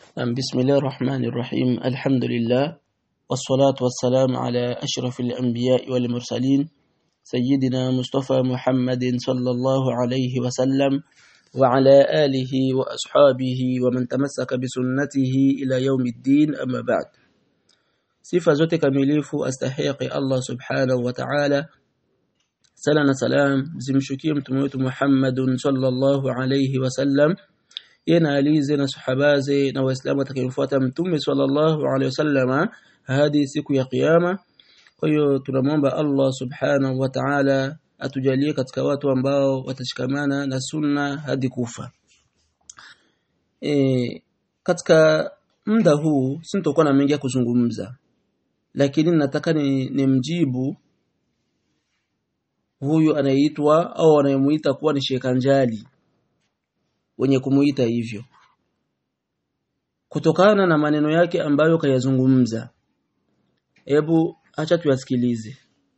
بسم الله الرحمن الرحيم الحمد لله والصلاة والسلام على أشرف الأنبياء والمرسلين سيدنا مصطفى محمد صلى الله عليه وسلم وعلى آله وأصحابه ومن تمسك بسنته إلى يوم الدين أما بعد sifa zote kamilifu astahiki Allah subhanahu wa ta'ala sala na salam zimshukie mtume wetu Muhammadun sallallahu alayhi wasallam yena alize na sahabaze na waislamu atakayemfuata mtume sallallahu alayhi wasallama hadi siku ya kiyama kwa hiyo tunamwomba Allah subhanahu wa ta'ala atujalie katika watu ambao watashikamana na sunna hadi kufa e, katika muda huu sintokuwa na mengi ya kuzungumza lakini nataka ni, ni mjibu huyu anayeitwa au anayemuita kuwa ni Shekanjali wenye kumuita hivyo kutokana na maneno yake ambayo kayazungumza hebu acha tuyasikilize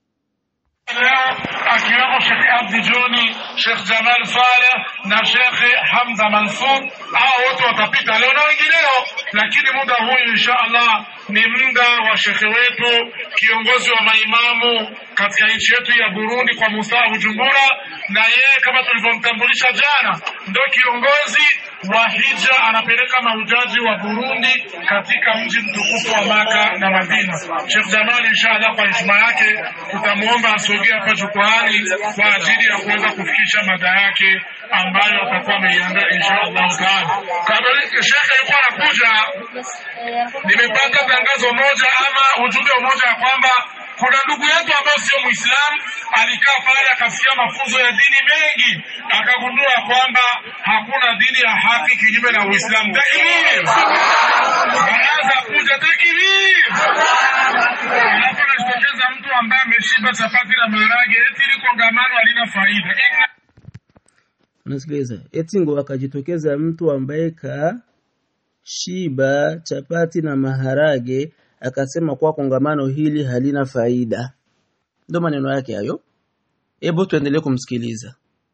akiwemo Sheikh Abdi Joni, Sheikh Jamal Faleh na Sheikh Hamza Mansur. Hao wote watapita leo na wengineo, lakini muda huyu insha Allah ni muda wa shekhe wetu kiongozi wa maimamu katika nchi yetu ya Burundi kwa Musaa Bujumbura, na yeye kama tulivyomtambulisha jana, ndio kiongozi wa hija anapeleka mahujaji wa Burundi katika mji mtukufu wa Maka na Madina. Sheikh Jamal inshallah, kwa heshima yake tutamwomba asogee hapa jukwaani kwa ajili ya kuweza kufikisha mada yake ambayo atakuwa ameiandaa inshallah taala. Kabla shekhe yuko anakuja, nimepata tangazo moja ama ujumbe mmoja ya kwamba kuna ndugu yetu ambaye sio Muislamu alikaa pale akasikia mafunzo ya dini mengi, akagundua kwamba hakuna dini ya haki kinyume na Uislamu. Takbir! Baraza kuja takbir! Alafu anajitokeza mtu ambaye ameshiba chapati na maharage, eti ili kongamano halina faida. Inna unasikiliza eti ngo akajitokeza mtu ambaye ka shiba chapati na maharage akasema kwa kongamano hili halina faida ndio maneno yake hayo hebu tuendelee kumsikiliza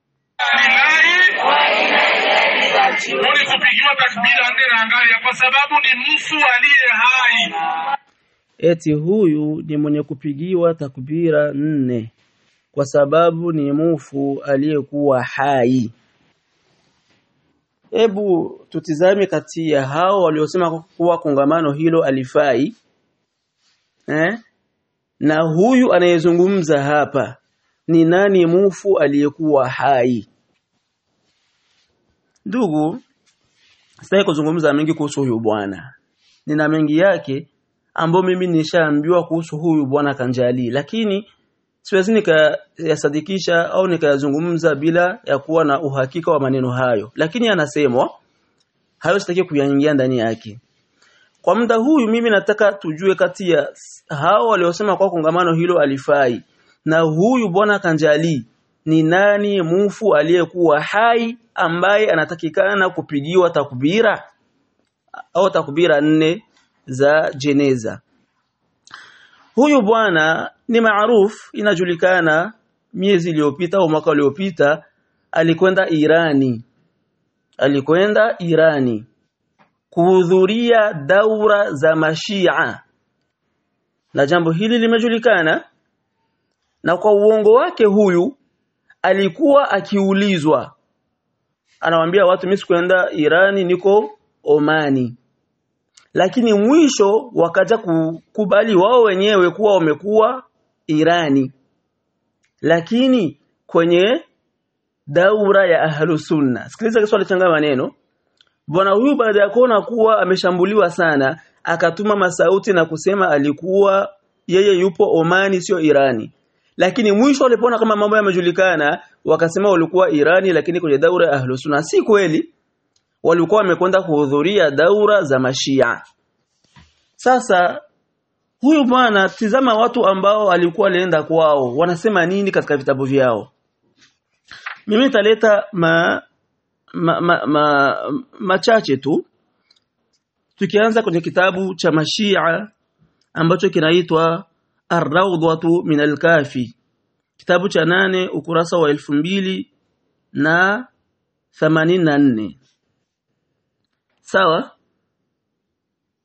Mwenye kupigiwa takbira nne na angalia, kwa sababu ni mfu aliye hai. eti huyu ni mwenye kupigiwa takbira nne kwa sababu ni mufu aliyekuwa hai hebu tutizame kati ya hao waliosema kuwa kongamano hilo alifai eh? na huyu anayezungumza hapa ni nani mufu aliyekuwa hai ndugu sitaki kuzungumza mengi kuhusu huyu bwana nina mengi yake ambayo mimi nishaambiwa kuhusu huyu bwana Kanjali lakini siwezi nikayasadikisha au nikayazungumza bila ya kuwa na uhakika wa maneno hayo lakini anasemwa hayo sitaki kuyaingia ndani yake kwa muda huyu mimi nataka tujue kati ya hao waliosema kwa kongamano hilo alifai na huyu bwana Kanjali ni nani mufu aliyekuwa hai ambaye anatakikana kupigiwa takbira au takbira nne za jeneza huyu bwana ni maaruf inajulikana miezi iliyopita au mwaka uliopita alikwenda Irani alikwenda Irani kuhudhuria daura za mashia na jambo hili limejulikana na kwa uongo wake huyu alikuwa akiulizwa anawaambia watu mimi sikwenda Irani niko Omani lakini mwisho wakaja kukubali wao wenyewe kuwa wamekuwa Irani lakini kwenye daura ya ahlu sunna sikiliza kiswali changa maneno bwana huyu baada ya kuona kuwa ameshambuliwa sana akatuma masauti na kusema alikuwa yeye yupo Omani sio Irani lakini mwisho walipoona kama mambo yamejulikana wakasema walikuwa Irani lakini kwenye daura ya ahlu sunna si kweli walikuwa wamekwenda kuhudhuria daura za mashia sasa huyu bwana tizama watu ambao alikuwa alienda kwao wanasema nini katika vitabu vyao mimi nitaleta ma ma, ma, ma machache tu tukianza kwenye kitabu cha mashia ambacho kinaitwa Ar-Rawdatu min al-Kafi kitabu cha nane ukurasa wa elfu mbili na themanini na nne sawa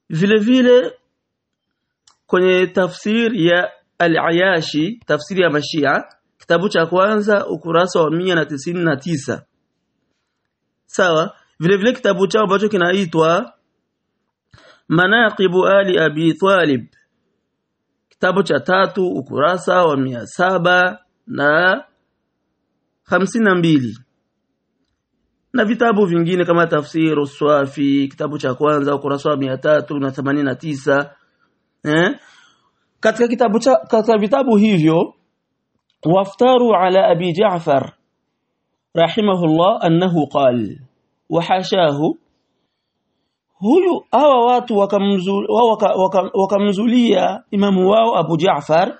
vile vile kwenye tafsiri ya al-Ayashi tafsiri ya Mashia kitabu cha kwanza ukurasa wa mia na tisini na tisa sawa vile vile kitabu chao ambacho kinaitwa Manaqibu Ali Abi Talib kitabu cha tatu ukurasa wa mia saba na hamsini na mbili na vitabu vingine kama tafsiru Swafi kitabu cha kwanza ukurasa wa mia tatu na themanini na tisa eh? katika kitabu cha katika vitabu hivyo waftaru ala abi Ja'far rahimahullah annahu qal wa hashahu huyu hawa watu wakamzulia waka, waka, waka imamu wao Abu Ja'far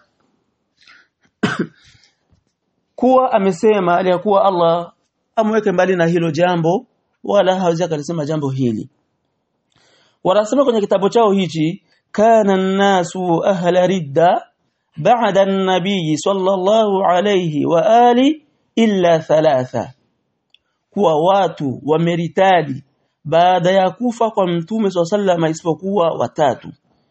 kuwa amesema aliyakuwa Allah amweke mbali na hilo jambo wala hawezi akalisema jambo hili wanasema kwenye kitabu chao hichi kana nasu ahla ridda ba'da an-nabiy sallallahu alayhi wa ali illa thalatha kuwa watu wameritadi baada ya kufa kwa mtume swalla isipokuwa watatu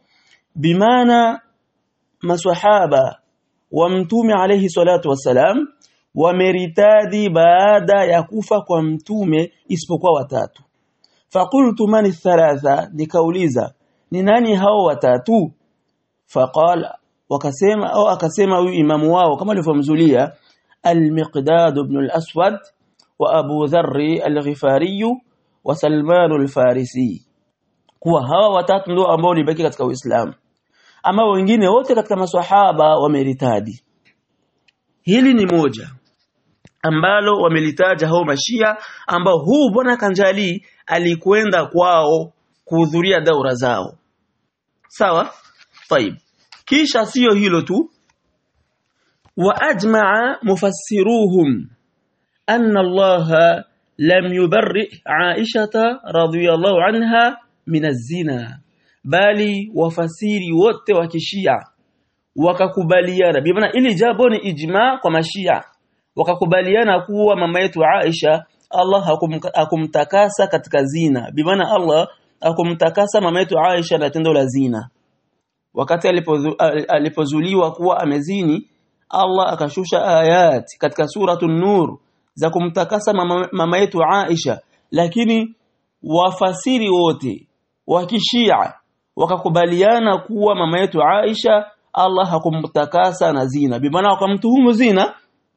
bimaana maswahaba wa mtume alayhi salatu wassalam wameritadi baada ya kufa kwa mtume isipokuwa watatu faqultu man thalatha nikauliza ni nani hao watatu faqala wakasema au akasema huyu imamu wao kama alivyomzulia al-Miqdad ibn al-Aswad wa Abu Dharr al-Ghifari wa Salman al-Farisi kuwa hawa watatu ndio ambao libaki katika Uislamu ama wengine wote katika maswahaba wameritadi hili ni moja ambalo wamelitaja hao mashia ambao huu bwana Kanjali alikwenda kwao kuhudhuria daura zao sawa طيب kisha sio hilo tu wa ajma'a mufassiruhum anna Allah lam yubarri Aisha radhiyallahu anha min az-zina bali wafasiri wote wa kishia wakakubaliana bi maana ili jambo ni ijma kwa mashia wakakubaliana kuwa mama yetu Aisha Allah hakum, hakumtakasa katika zina bi maana Allah hakumtakasa mama yetu Aisha na tendo la zina wakati alipozu, alipozuliwa kuwa amezini Allah akashusha ayat katika suratul nur za kumtakasa mama, mama yetu Aisha lakini wafasiri wote wa kishia wakakubaliana kuwa mama yetu Aisha Allah hakumtakasa na zina bimaana wakamtuhumu zina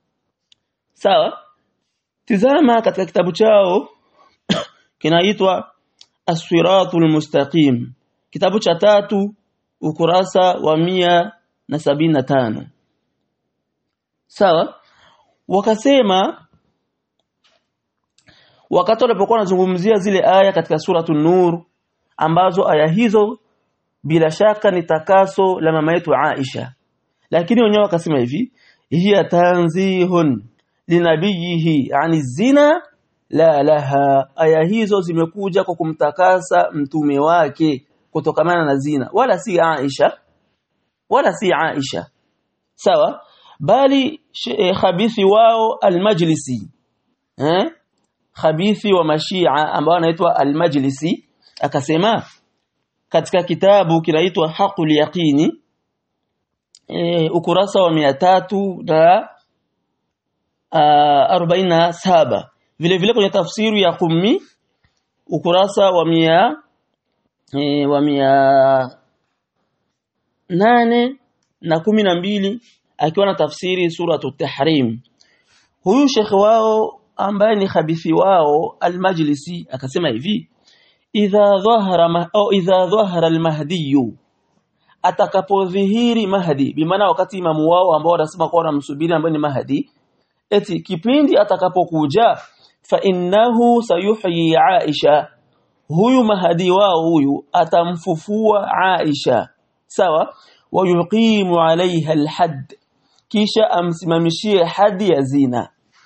sawa tizama katika kitabu chao kinaitwa As-Siratul Mustaqim kitabu cha tatu ukurasa wa mia na sabini na tano sawa wakasema wakati walipokuwa wanazungumzia zile aya katika suratul nur ambazo aya hizo bila shaka ni takaso la mama yetu Aisha lakini wenyewe wakasema hivi hiya tanzihun linabiyihi ani zina la laha aya hizo zimekuja kwa kumtakasa mtume wake kutokamana na zina wala si Aisha wala si Aisha sawa bali e, khabithi wao almajlisi eh khabithi wa mashia ambao anaitwa almajlisi akasema katika kitabu kinaitwa haqul yaqini e, ukurasa wa mia tatu na arobaini na saba vile vile kwenye tafsiri ya Qummi ukurasa wa mia e, wa mia nane na kumi na mbili akiwa na tafsiri suratu tahrim huyu shekhe wao ambaye ni khabithi wao almajlisi akasema hivi idha dhahara au idha dhahara almahdi atakapodhihiri mahdi bimaana wakati imamu wao ambao wanasema kwa wanamsubiri ambaye ni mahdi eti kipindi atakapokuja fa innahu sayuhyi aisha huyu mahadi wao huyu atamfufua Aisha sawa wayuqimu alaiha alhad kisha amsimamishie hadi ya zina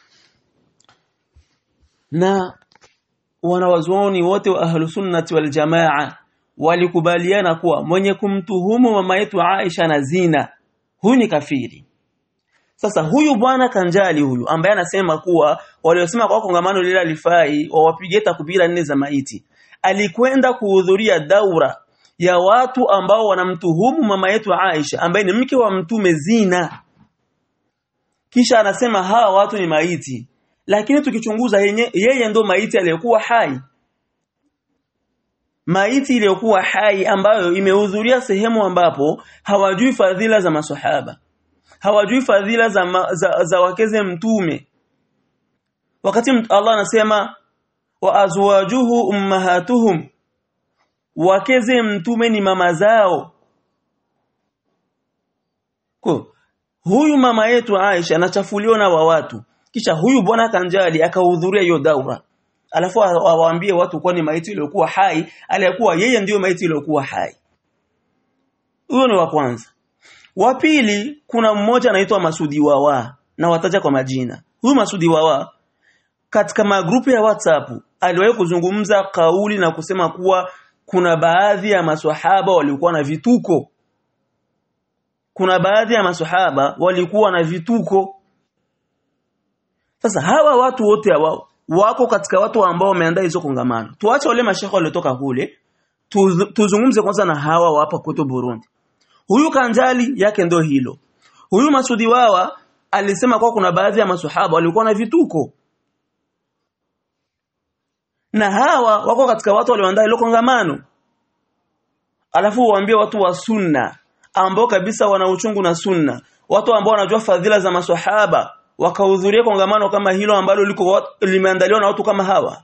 na wanawazuoni wote wa ahlu sunnati wal jamaa walikubaliana kuwa mwenye kumtuhumu mama yetu Aisha na zina huyu ni kafiri sasa huyu bwana Kanjali huyu ambaye anasema kuwa waliosema kwa kongamano lile alifai wawapige takbira nne za maiti alikwenda kuhudhuria daura ya watu ambao wanamtuhumu mama yetu Aisha ambaye ni mke wa mtume zina kisha anasema hawa watu ni maiti lakini tukichunguza yenye, yeye ndo maiti aliyekuwa hai maiti iliyokuwa hai ambayo imehudhuria sehemu ambapo hawajui fadhila za maswahaba hawajui fadhila za, ma, za, za wakeze mtume wakati Allah anasema wa azwajuhu ummahatuhum wakeze mtume ni mama zao kwa huyu mama yetu Aisha anachafuliwa na wa watu kisha huyu bwana kanjali akahudhuria hiyo daura alafu awaambie watu kwa ni maiti iliyokuwa hai aliyekuwa yeye ndiyo maiti iliyokuwa hai huyo ni wa kwanza wa pili kuna mmoja anaitwa Masudi Wawa na wataja kwa majina huyu Masudi Wawa katika magrupu ya WhatsApp aliwahi kuzungumza kauli na kusema kuwa kuna baadhi ya maswahaba walikuwa na vituko kuna baadhi ya maswahaba walikuwa na vituko sasa hawa watu wote hawa wako katika watu ambao wameandaa hizo kongamano tuache wale mashekhe waliotoka kule tuz, tuzungumze kwanza na hawa hapa kwetu Burundi huyu kanjali yake ndo hilo huyu masudi wawa alisema kwa kuna baadhi ya maswahaba walikuwa na vituko na hawa wako katika watu walioandaa hilo kongamano alafu waambie watu wa sunna ambao kabisa wana uchungu na sunna watu ambao wanajua fadhila za maswahaba wakahudhuria kongamano kama hilo ambalo liko limeandaliwa na watu kama hawa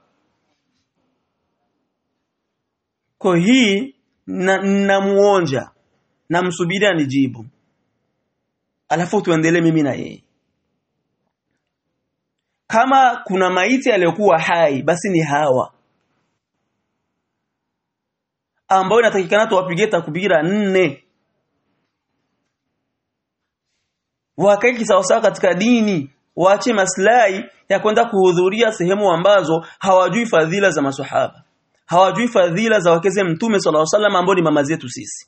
kwa hii namuonja na namsubiria anijibu alafu tuendelee mimi na yeye kama kuna maiti aliyokuwa hai basi ni hawa ambao inatakikana tuwapigie takbira nne wakae kisawasawa katika dini waache maslahi ya kwenda kuhudhuria sehemu ambazo hawajui fadhila za maswahaba hawajui fadhila za wakeze mtume sallallahu alaihi wasallam ambao ni mama zetu sisi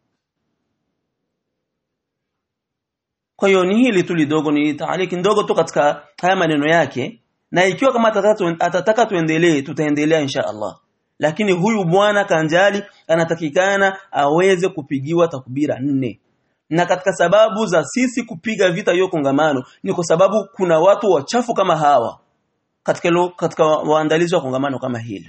kwa hiyo ni hili tu lidogo ni taaliki ndogo tu katika haya maneno yake na ikiwa kama atataka, atataka tuendelee tutaendelea insha Allah lakini huyu bwana kanjali anatakikana aweze kupigiwa takbira nne na katika sababu za sisi kupiga vita hiyo kongamano ni kwa sababu kuna watu wachafu kama hawa katika lo, katika waandalizi wa kongamano kama hilo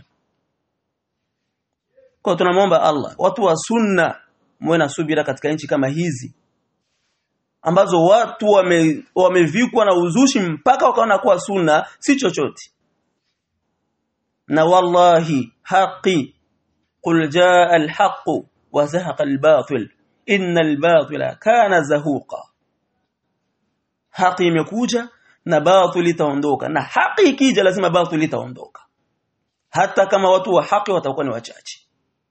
kwa tunamwomba Allah watu wa sunna muwe na subira katika nchi kama hizi ambazo watu wame, wamevikwa na uzushi mpaka wakaona kuwa sunna si chochote na wallahi haqi qul jaa alhaq wa zahaqa albatil inna albatila kana zahuqa haki imekuja na batil itaondoka na haki ikija lazima batil itaondoka hata kama watu wa haki watakuwa ni wachache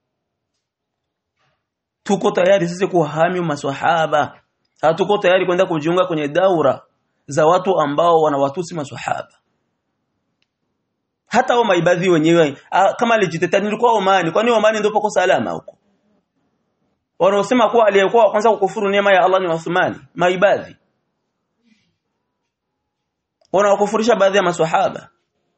tuko tayari sisi kuhami maswahaba hatuko tayari kwenda kujiunga kwenye daura za watu ambao wanawatusi maswahaba hata wao maibadhi wenyewe kama alijitetea nilikuwa Omani kwani Omani ndio poko salama huko wanaosema kuwa aliyekuwa kwanza kukufuru neema ya Allah ni Uthmani maibadhi wanaokufurisha baadhi ya maswahaba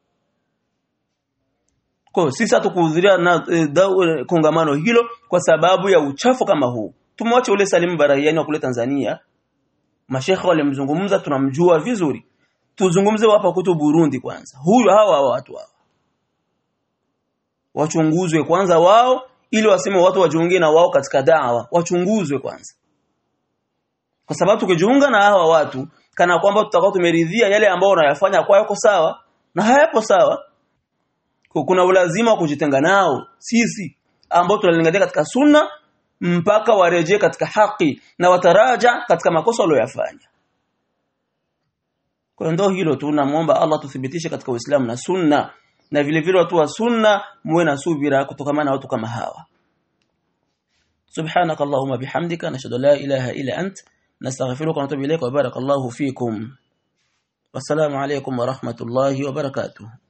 kwa sisi hatukuhudhuria na e, e, kongamano hilo kwa sababu ya uchafu kama huu tumwache ule Salim Barahiani wa kule Tanzania mashekhe walimzungumza tunamjua vizuri tuzungumze hapa kutu Burundi kwanza huyu hawa hawa watu hawa wachunguzwe kwanza wao ili waseme watu wajiunge na wao katika dawa wachunguzwe kwanza kwa sababu tukijiunga na hawa watu kana kwamba tutakuwa tumeridhia yale ambao wanayafanya kwa yako sawa na hayapo sawa kuna ulazima wa kujitenga nao sisi ambao tunalingania katika sunna mpaka warejee katika haki na wataraja katika makosa waliyofanya kwa ndio hilo tu namuomba Allah tuthibitishe katika Uislamu na sunna na vile vile watu wa sunna muwe na subira kutokana na watu kama hawa سبحانك اللهم بحمدك نشهد لا إله إلا أنت نستغفرك ونتوب إليك وبارك الله فيكم والسلام عليكم ورحمة الله وبركاته